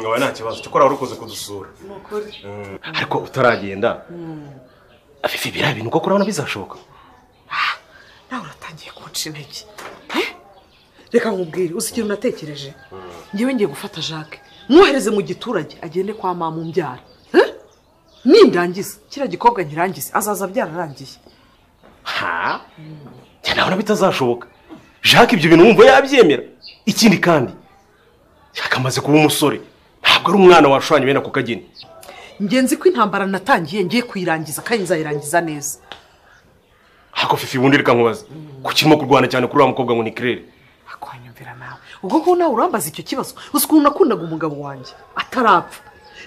wawe nta kibazo cyo wari ukoze kudusura Mm. ariko utaragenda afifi biriya bintu uko kurabona bizashoboka nawe uratangiye kunca intege Eh? reka nkubwire uzi ikintu natekereje ngewe ngiye gufata jacques mwohereze mu giturage agende kwa mama umbyara Eh? nindangiza kiriya gikobwa nkirangize azaza byararangiye ha njye nabona bitazashoboka jacques ibyo bintu wumva yabyemera ikindi kandi jacques amaze kuba umusore ntabwo ari umwana washushanya bene ako kageni ngenzi ko intambara natangiye ngiye kuyirangiza kandi nzayirangiza neza ariko fifi ubundi reka nkubaze kuki urimo kurwana cyane kuri uriya mukobwa ngo ni kirere akwanyumvira nawe ubwo ko nawe urambaza icyo kibazo uzi ukuntu nakundaga umugabo wanjye atarapfa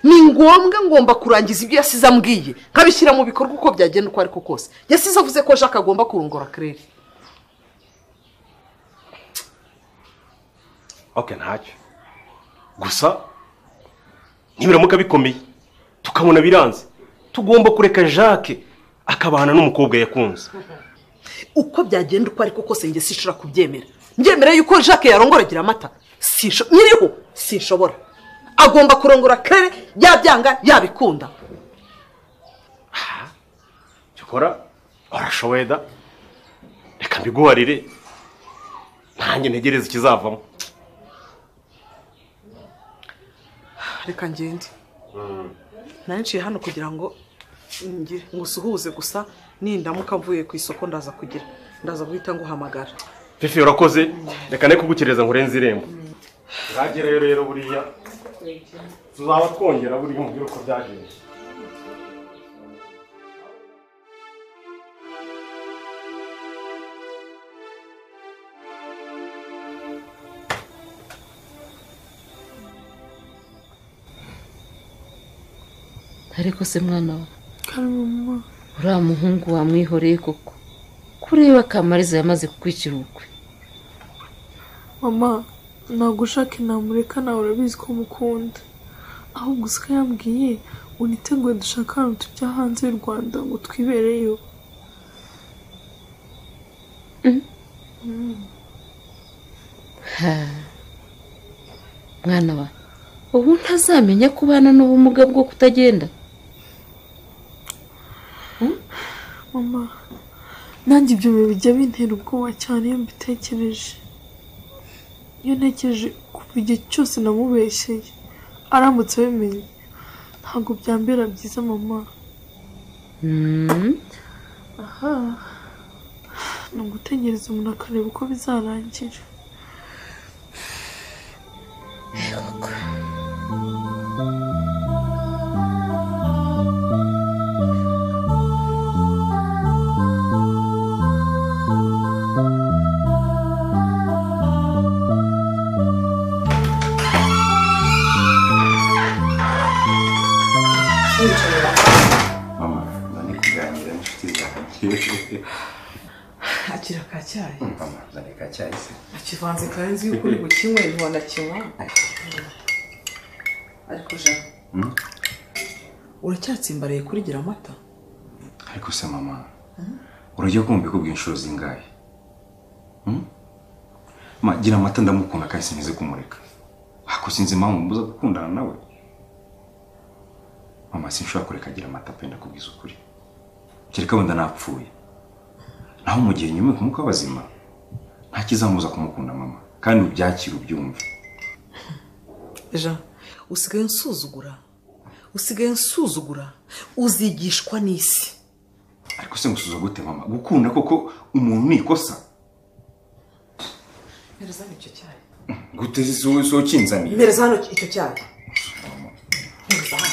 ni ngombwa ngomba kurangiza ibyo yasize ambwiye nkabishyira mu bikorwa uko byagenda uko ariko kose yasize avuze ko jacques agomba kurongora claire ok ntacyo gusa nibiramuka bikomeye tukabona biranze tugomba kureka jacques akabana n'umukobwa yakunze uko byagenda uko ariko kose njye sinshobora kubyemera mbyemera yuko jacques yarongoragira amata Sinsho- nyiriho sinshobora agomba kurongora kare yabyanga yabikunda cyokora warashoboye da reka mbiguharire ntange ntegereze ikizavamo reka ngende nari nciye hano kugira ngo ngire ngo usuhuze gusa nindamuka mvuye ku isoko ndaza kugira ndaza guhita nguhamagara fifi urakoze reka ne kugukereza nkurenze irembo nzagereyo rero buriya tuzaba twongera buriya umubwire uko byagenze ariko se mwana we uriya muhungu wamwihoreye koko kureba kamariza yamaze kukwicira ubukwe mama ntabwo ushaka inamureka nawe urabizi ko mukunda ahubwo usika yambwiye uniteguye dushaka ahantu tujya hanze y'u rwanda ngo twibereyo mwana wa ubu ntazamenya kubana n'ubumuga bwo kutagenda mama nanjye ibyo bintu bijya bintera ubwoba cyane iyo mbitekereje iyo ntekereje kuva igihe cyose namubeshyeye aramutse abimenye ntabwo byambera byiza mama Mm, aha ni ugutegereza umuntu akareba uko bizarangira mama uzane kuganira n'inshuti zanjye akira ka cyayi mama uzane ka cyayi se akivanze karenze yuko uri bukinywe ntiwanakinywa ariko jana uracyatsimbaraye kurigira amata ariko se mama urajya kumva ikubwira inshuro zingahe Hmm? Ma, gira amata ndamukunda kandi sinzi kumureka ariko sinzi impamvu mbuza gukundana nawe mama sinshobora kureka agira amata pe ndakubwiza ukuri kereka wenda napfuye naho mu gihe nyuma kumuka abazima nta kizamuza kumukunda mama kandi ubyakire ubyumve jean usigaye nsuzugura usigaye nsuzugura uzigishwa n'isi ariko se ngusuza gute mama gukunda koko umuntu ni ikosa mpereza hano icyo cyayi gute sokinzaniye mpereza hano icyo cyayi mpereza hano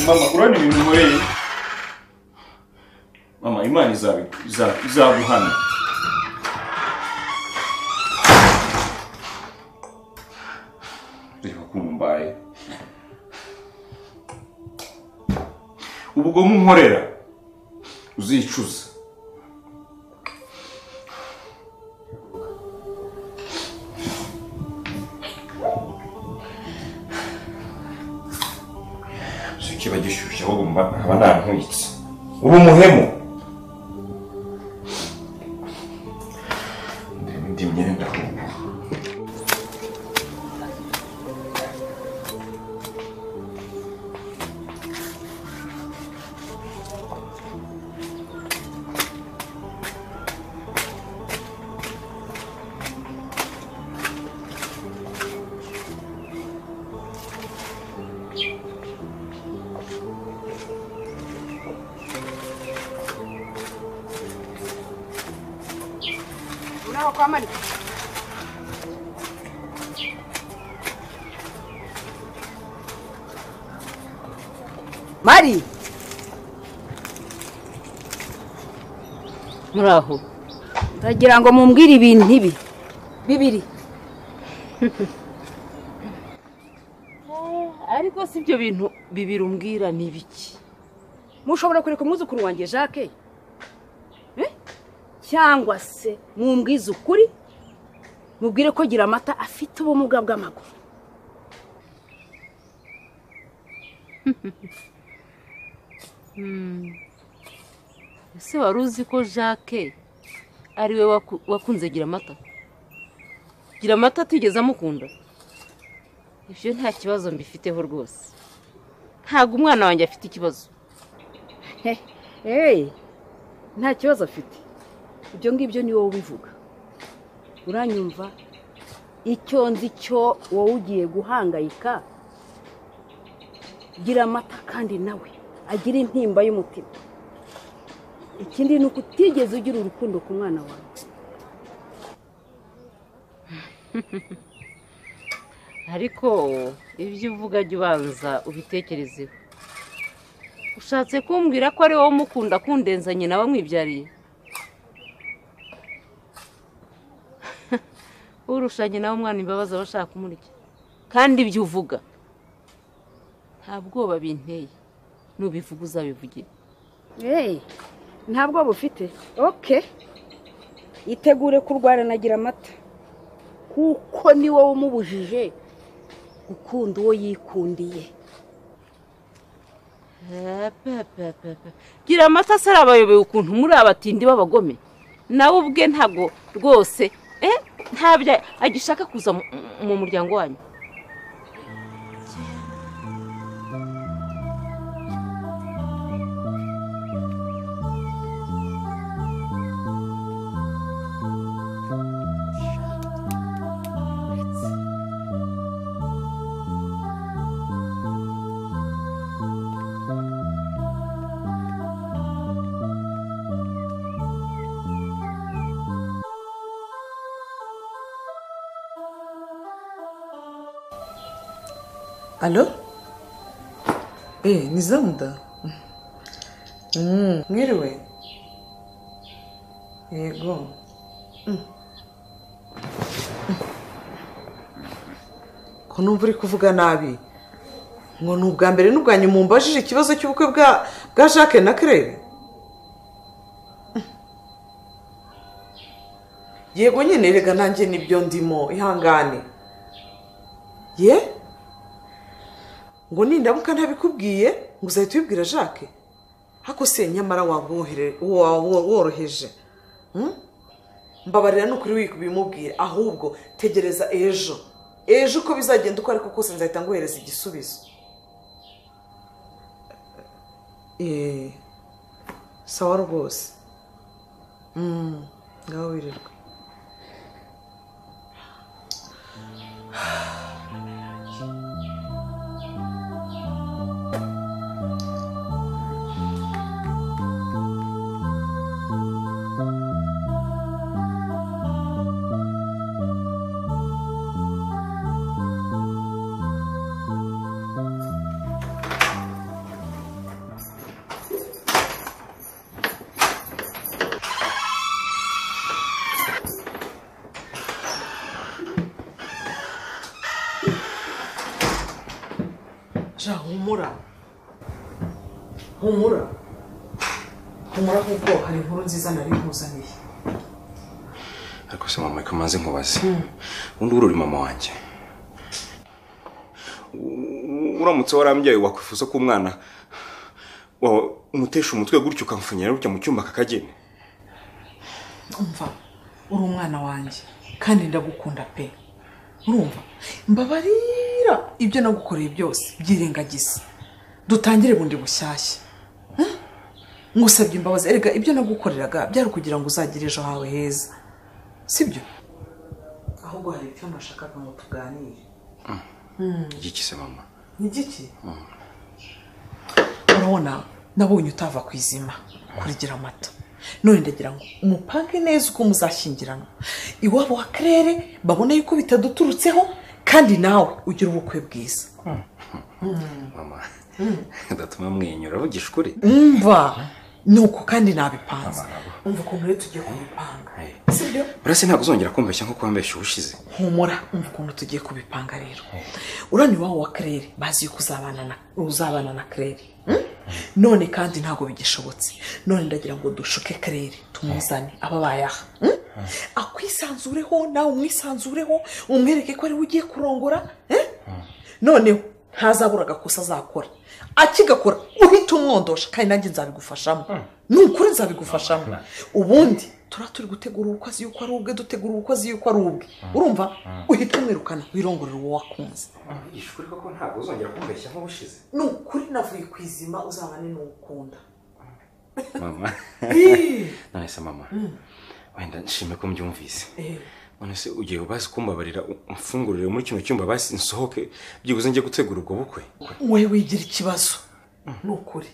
mama urabona ibintu nkoreye mama imana izabi- iza- izaguhana reba ukuntu mbaye ubwo munkorera uzicuza si kiba gishyushye ahubwo mba nkaba nantwitse uba umuhemu ndeba indi myenda ahubwo naho kwa mani mari muraho ndagira ngo mumbwire ibintu ibi bibiri ariko si ibyo bintu bibiri umbwira ni ibiki mushobora kureka umwuzukuru wanjye jacques Eh? cyangwa se mumbwize ukuri mubwire ko gira amata afite ubumuga bw'amaguru ese wari uzi ko jacques ari we waku- wakunze gira amata gira amata atigeze amukunda ibyo nta kibazo mbifiteho rwose ntabwo umwana wanjye afite ikibazo Hey, nta kibazo afite ibyo ngibyo ni wowe ubivuga uranyumva icyo nzi cyo wowe ugiye guhangayika gira amata kandi nawe agire intimba y'umutima ikindi ni uko utigeze ugira urukundo ku mwana wawe ariko ibyo uvuga jya ubanza ubitekerezeho ushatse kumbwira ko ari wowe umukunda kundenzanye nawe mwibyariye urushanye nawe umwana imbabazi aba ashaka kumurya kandi ibyo uvuga nta bwoba binteye nubivuga uzabivugire Hey, ntabwo bufite oke itegure kurwara nagira amata kuko ni wowe umubujije gukunda uwo yikundiye Epepepepe. gira amata se arabayobewe ukuntu muri abatindi b'abagome nawe ubwe ntabwo rwose eh, ntabyo agishaka kuza mu- mu muryango wanyu alo eee ni zamuda Mm, mwiriwe yego Mm. Mm. ko numva uri kuvuga nabi ngo ni ubwa mbere n'ubwa nyuma umbajije ikibazo cy'ubukwe bwa bwa jacques na claire Mm. yego nyine rega nanjye nibyo ndimo ihangane ye ngo nindamuka ntabikubwiye ngo uzahita ubibwira jacques ariko se nyamara waba wohere- wa- wo- woroheje Hmm? mbabarira n'ukuri wibimubwire ahubwo tegereza ejo ejo uko bizagenda uko ariko kose nzahita nguhereza igisubizo Eh, sawa rwose Mm, ngaho wirirwe ja humura humura humura kuko hari inkuru nziza nari nkuzaniye ariko se mama reka manze nkubaze ubundi uri mama wanjye U- uramutse warambyaye wakwifuza ko umwana wawe umutesha umutwe gutyo ukamupfunyira gutya mu cyumba kakageni umva uri umwana wanjye kandi ndagukunda pe urumva mbabarira ibyo nagukoreye byose byirengagiza dutangire bundi bushyashya Eh? ngusabye imbabazi erega ibyo nagukoreraga byari ukugira ngo uzagire ejo hawe heza sibyo ahubwo hari icyo nashakaga ngo tuganire igiki se mama ni giki urabona nabonye utava ku izima kurigira amata none ndagira ngo umupange neza uko muzashyingirana iwabo wa karere babone yuko bitaduturutseho kandi nawe ugira ubukwe bwiza mama ndatuma mwenyura vugisha ukuri mva ni uko kandi nabipanze umva ukuntu rero tugiye kubipanga Hey. si byo urase ntabwo uzongera kumbeshya nk'uko wambeshya ubushize humura umva ukuntu tugiye kubipanga rero urani iwabo wa karere bazi yuko uzabana na uzabana na karere mm? none kandi ntabwo bigishobotse none ndagira ngo dushuke karere tumuzane aba bayaha mm? akwisanzureho nawe umwisanzureho umwereke ko ariwe ugiye kurongora eh? noneho ntazabura agakosa azakora akigakora uhita umwondosha kandi nanjye nzabigufashamo ni ukuri nzabigufashamo ubundi turaba turi gutegura ubukwe azi yuko ari ubwe dutegura ubukwe azi yuko ari ubwe urumva uhita umwirukana wirongorera uwo wakunze mvugisha ukuri koko ntabwo uzongera kumbeshya nk'ubushize ni ukuri navuye ku izima uzabane n'uwukunda mama nonese mama wenda nshime ko mbyumvise none se ugiye bazi kumbabarira umfungurire muri kino cyumba basi nsohoke byibuze njye gutegura ubwo bukwe we wigira ikibazo ni ukuri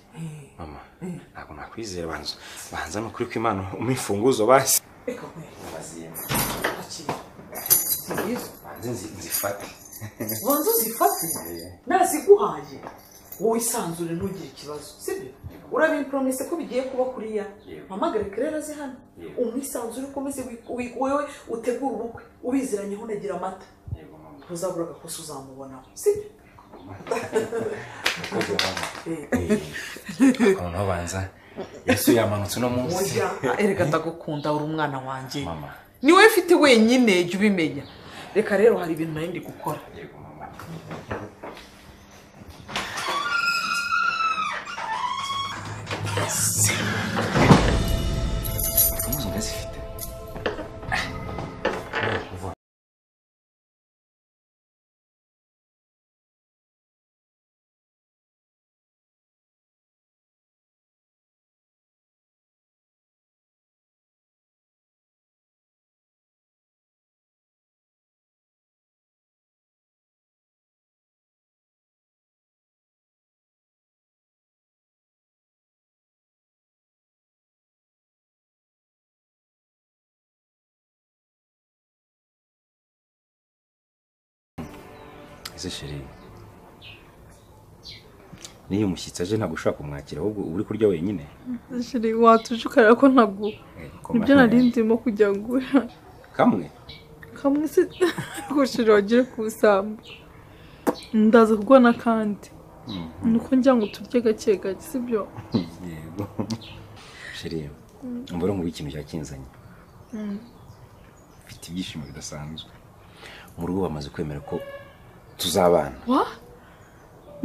mama ntabwo nakwizera banza banza ni ukuri kw'imana umwifunguzo basi reka nkwe akira nziza banze nzi- nzifate banza uzifate naziguhaye wowe isanzure ntugire ikibazo sibyo urabimporomese ko bigiye kuba kuriya Yego. mpamagare rero azi hano Yego. umwisanzure ukomeze wi- wi- wewe utegure ubukwe ubiziranyeho unagira amata Yego, mama. ntuzabura agakosa uzamubonaho sibyo noneho banza yesu yamanutse uno munsi oya erega ndagukunda uri umwana wanjye mama ni wowe mfite wenyine jya ubimenya reka rero hari ibintu nari ndi gukora yego mama impuzu ndazifite ese sheri n'iyo umushyitsi aje ntabwo ushobora kumwakira ahubwo uba uri kurya wenyine Jere watuje ukareba ko ntabwo nibyo nari ndimo kujya ngura kamwe kamwe se kushira wagire ku busambo ndaza kubona kandi ni uko njya ngo turye gake gake sibyo yego sheri umva urumva ikintu cyakinzanye mfite ibyishimo bidasanzwe mu rugo bamaze kwemera ko tuzabana wa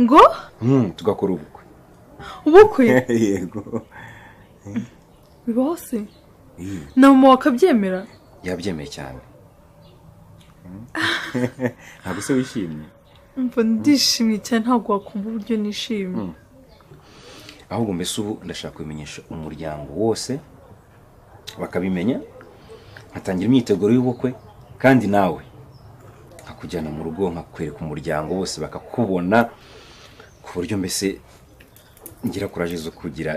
ngo Mm, tugakora ubukwe ubukwe yego bibaho se Mm, na mama wakabyemera yabyemeye cyane Mm. ntabwo se wishimye mva ndishimye cyane ntabwo wakumva uburyo nishimye ahubwo mbese ubu ndashaka kubimenyesha umuryango wose bakabimenya nkatangira imyiteguro y'ubukwe kandi nawe nkakujyana mu rugo nkakwereka umuryango bose bakakubona ku buryo mbese ngira kuraje zo kugira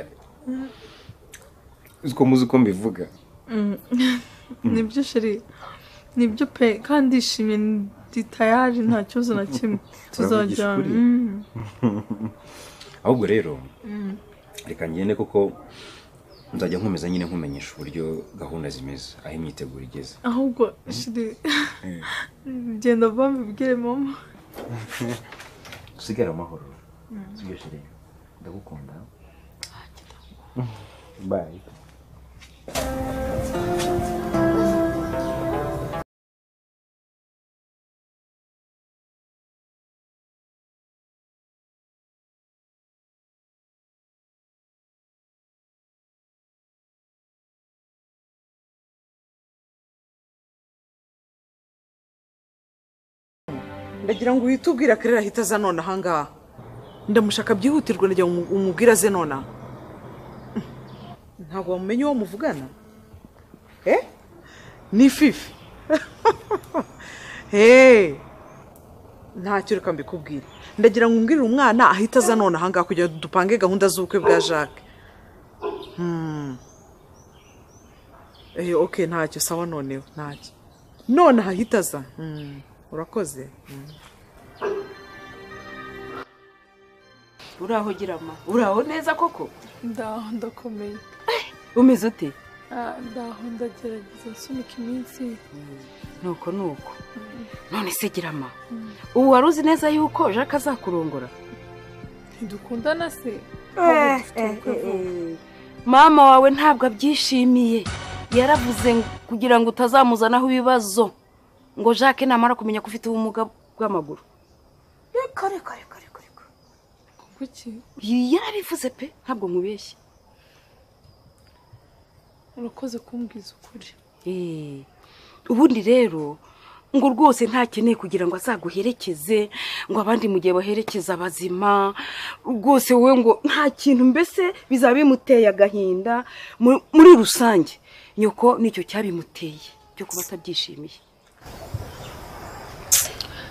uko muzi uko mbivuga nibyo sheri nibyo pe kandi ndishimye ndi tayari nta kibazo na kimwe tuzajyana ukuri. Mm. ahubwo rero reka ngende kuko nzajya nkomeza nyine nkumenyesha uburyo gahunda zimeze aho imyiteguro igeze ahubwo shiri genda mbibwire mama usigare amahoro sibyo shiri ndagukunda bayi ndagira ngo uhite ubwira karere ahita aza none ahangaha ndamushaka byihutirwa ndagira ngo umubwire aze nonaha ntabwo wamumenya uwo muvugana eh ni fifi heee ntacyo reka mbikubwire ndagira ngo umbwirire umwana ahita aza none ahangaha kugira ngo dupange gahunda z'ubukwe bwa jacques Hmm. eee oke ntacyo sawa noneho ntacyo none ahahita aza Mm, urakoze Mm. uraho girama uraho neza koko ndaho ndakomeye umeze ute Ah, ndaho ndagerageza nsunika iminsi nuko nuko none se girama ubu wari uzi neza yuko jacques azakurongora ntidukundana se Eh, ahubwo dufite eh, ubukwe eh, vuba. eh. mama wawe ntabwo abyishimiye yaravuze ngo- kugira ngo utazamuzanaho ibibazo ngo jacques namara kumenya ko ufite ubumuga bw'amaguru reka reka reka reka reka kuki yarabivuze pe ntabwo nkubeshye urakoze kumbwiza ukuri Eh, ubundi rero ngo rwose ntakeneye kugira ngo azaguherekeze ngo abandi mu gihe baherekeza abazima rwose wowe ngo nta kintu mbese bizaba bimuteye agahinda mu- muri rusange nyoko nicyo cyabimuteye cyo kuba atabyishimiye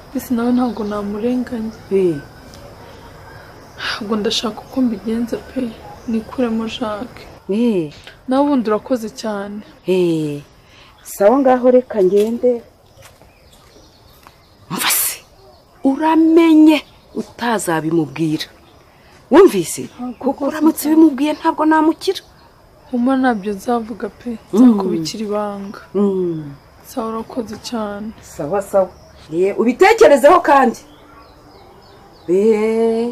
mbese nawe ntabwo namurenganya Eh, ntabwo ndashaka uko mbigenza pe nikuremo jacques eh, nawe ubundi urakoze cyane eh, sawa ngaho reka ngende umva se uramenye utazabimubwira wumvise kuko uramutse ubimubwiye ntabwo namukira huma ntabyo nzavuga pe nzakubikira ibanga sawa urakoze cyane sawa sawa ye ubitekerezeho kandi eee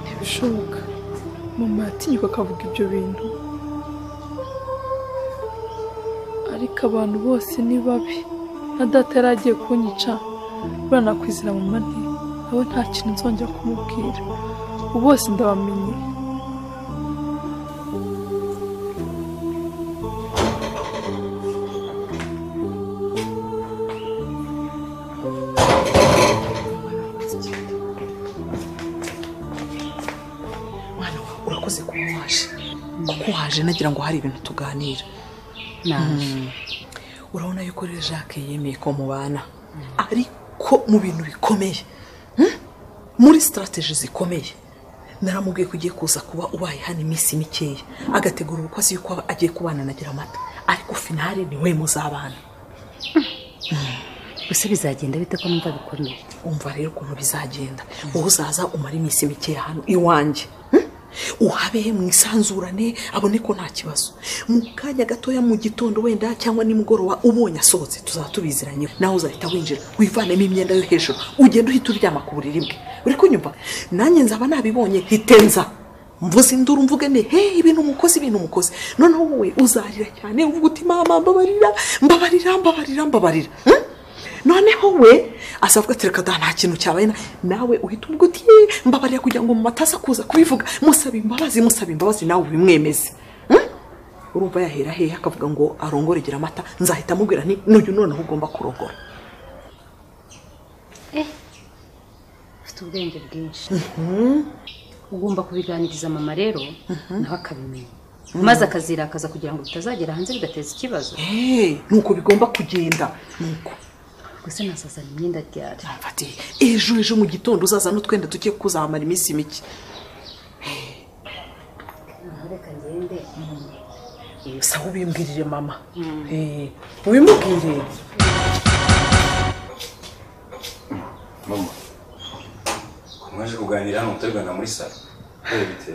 ntibishoboka mama yatinyuka akavuga ibyo bintu ariko abantu bose ni babi na data yari agiye kunyica buriya nakwizera mama nti nawe nta kintu nzongera kumubwira ubu bose ndabamenye mwana wawe urakoze kuba waje kuko waje nagira ngo hari ibintu tuganira urabona yuko rero jacques yemeye ko mubana ariko mu bintu bikomeye hmm? muri sitarategi zikomeye naramubwiye ko ugiye kuza kuba ubaye hano iminsi mikeya agategura ubukwe azi yuko aba- agiye kubana na amata ariko finale ni we muzabana gusa bizagenda bite ko numva bikomeye umva rero ukuntu bizagenda wowe uzaza umara iminsi mikeya hano iwanjye hmm? uhabehe mu isanzurane abone ko nta kibazo mu kanya gatoya mu gitondo wenda cyangwa nimugoroba ubonye asohotse tuzaba tubiziranye nawe uzahita winjira wivanemo imyenda yo hejuru ugenda uhita uryama ku buriri bwe uri kunyumva nanjye nzaba nabibonye hitenza mvuze induru mvuge nti he ibintu umukozi ibintu umukozi noneho wowe uzarira cyane uvuga uti mama mbabarira mbabarira mbabarira mbabarira hmm? noneho we azavuga ati reka da nta kintu cyabaye na- nawe uhita ubwo uti "Yee, mbabarira kugira ngo mu mata aza kuza kubivuga musaba imbabazi musaba imbabazi nawe ubimwemeze Hmm? urumva yahera hehe akavuga ngo arongore gira amata nzahita amubwira nti n'uyu noneho ugomba kurongora ufite ubwenge bwinshi ugomba kubiganiriza mama rero nawe akabimenya maze akazirakaza kugira ngo bitazagera hanze bigateza ikibazo Hey, nuko bigomba kugenda nuko gusa nasazana imyenda ryari Numva ati ejo ejo mu gitondo uzaza n'utwenda tugiye kuzamara iminsi mike naho reka ngende gusa ubimbwirire mama Eh, ubimubwire mama mwaje kuganira hano mutarigana muri salo bite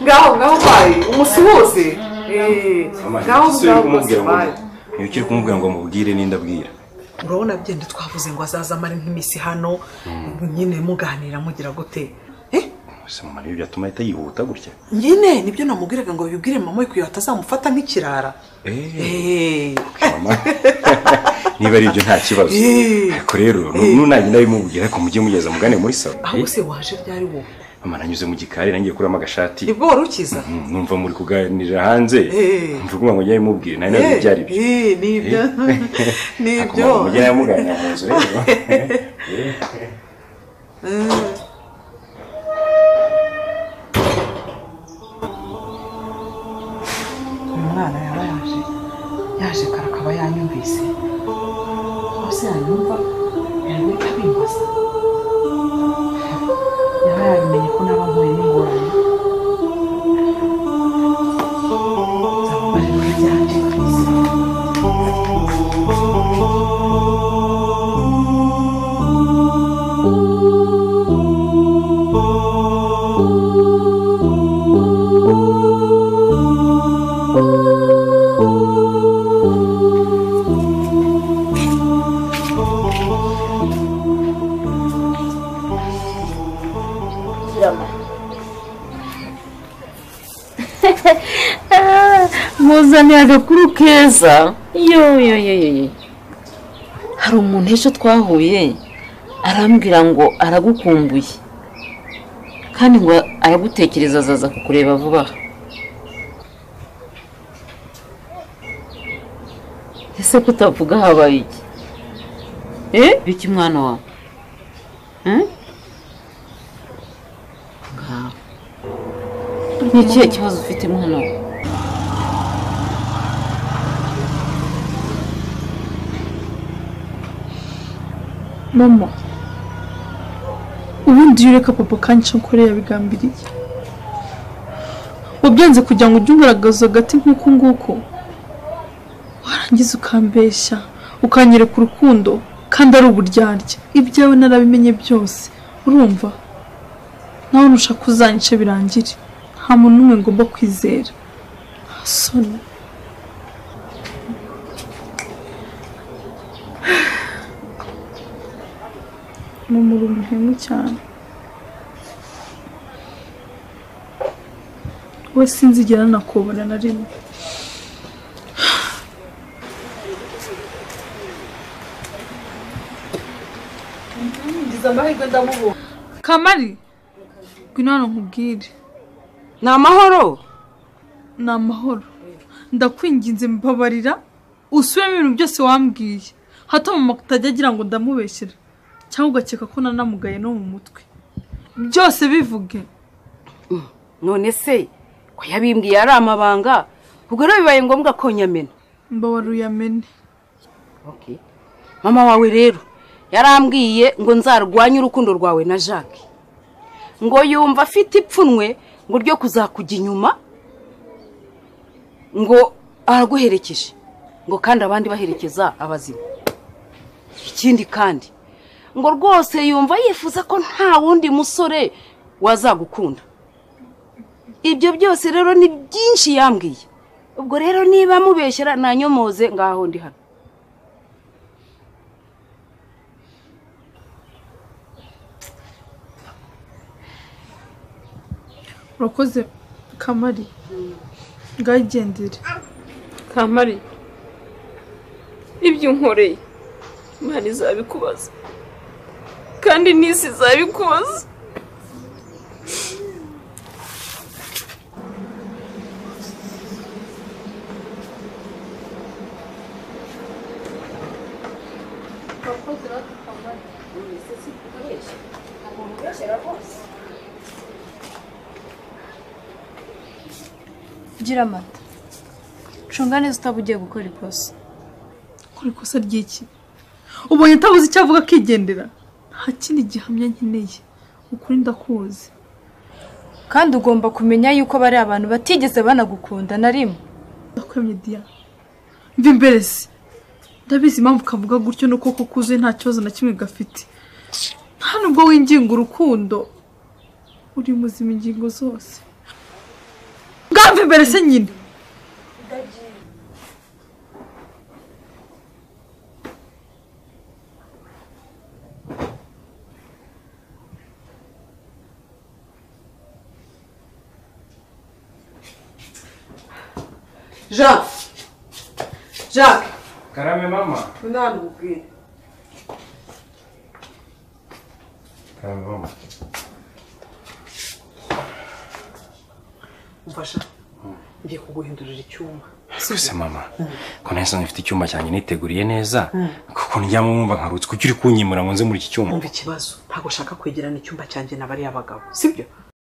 ngaho ngaho bayi umusuhuze mama ntibikisubire kumubwira ngo ntibikire kumubwira ngo mubwire n'indi abwira urabona byenda twavuze ngo azaze amara nk'iminsi hano nyine muganira mugira gute Eh, gusa mama niyo byatuma ahita yihuta gutya nyine nibyo namubwiraga ngo bibwire mama we kugira ngo atazamufata nk'ikirara Eh, eee mama niba ari ibyo nta kibazo Eh. ariko rero nunagenda bimubwira ariko mujye mugeza mugane muri salo ahubwo se waje ryari wowe mama nanyuze mu gikari nangiye kuramo agashati nibwo wari ukiza Mm, numva muri kuganirira hanze Eh. mvuga ngo njye bimubwire nari nazi Eh, byari byo eh, nibyo nibyo akumva mujye nawe muganira mu nzu rero Eh. umwana yaba yaje yaje kare akaba yanyumvise hose yanyumva yari abimbaza yaba yabimenye ko muzaniye agakuru keza yo yo yo yo yo. hari umuntu ejo twahuye arambwira ngo aragukumbuye kandi ngo aragutekereza azaza kukureba vuba aha ese kutavuga habaye iki eh biki mwana wawe Eh? Ngaho. ni ikihe kibazo ufite mwana wawe mama ubundi iyo ureka papa kanyica nkore yabigambiriye wabyanze kugira ngo ujye ugaragaza agati nk'uku nguku warangiza ukambeshya ukanyereka urukundo kandi ari uburyarya ibyawe narabimenye byose urumva nawe nushaka uzanyice birangire nta muntu n'umwe ngomba kwizera nta soni mama uri umuhemu cyane we sinzigera nakobora na rimwe kamari ngwino hano nkubwire ni amahoro ni amahoro ndakwinginze mbabarira usubiremo ibintu byose wambwiye hato mama utajya agira ngo ndamubeshyera cyangwa ugakeka ko nanamugaye no mu mutwe byose bivuge none se ko yabimbwiye ari amabanga ubwo rero bibaye ngombwa ko nyamena mbabara uyamene mama wawe rero yarambwiye ngo nzarwanye urukundo rwawe na jacques ngo yumva afite ipfunwe ngo ryo kuzakujya inyuma ngo araguherekeje ngo kandi abandi baherekeza abazima ikindi kandi ngo rwose yumva yifuza ko nta wundi musore wazagukunda ibyo byose rero ni byinshi yambwiye ubwo rero niba mubeshyera nanyomoze ngaho ndi hano urakoze kamari ngagendere kamari ibyo unkoreye imana izabikubaza kandi n'isi izabikubaza gira amata cunga neza utaba ugiye gukora ikosa gukora ikosa ry'iki ubonye atabuze icyo avuga akigendera nta kindi gihamya nkeneye ukuri ndakuzi kandi ugomba kumenya yuko bari abantu batigeze banagukunda na rimwe ndakwemye diya mva imbere se ndabizi impamvu kavuga gutyo ni ukoko kuzuye nta kibazo na kimwe gafite nta nubwo winginga urukundo uri muzima ingingo zose bwamva imbere se nyine jean jacques karame mama ngwino hano nkubwire karame mama umfasha ngiye kuguhindurira icyumba rwose mama ko nahise nsanga mfite icyumba cyanjye niteguriye neza kuko ndyamo mwumva nkarutse kuko uri kunyimura ngo nze muri iki cyumba umva ikibazo ntabwo ushaka kwegerana icyumba cyanjye na bariya bagabo sibyo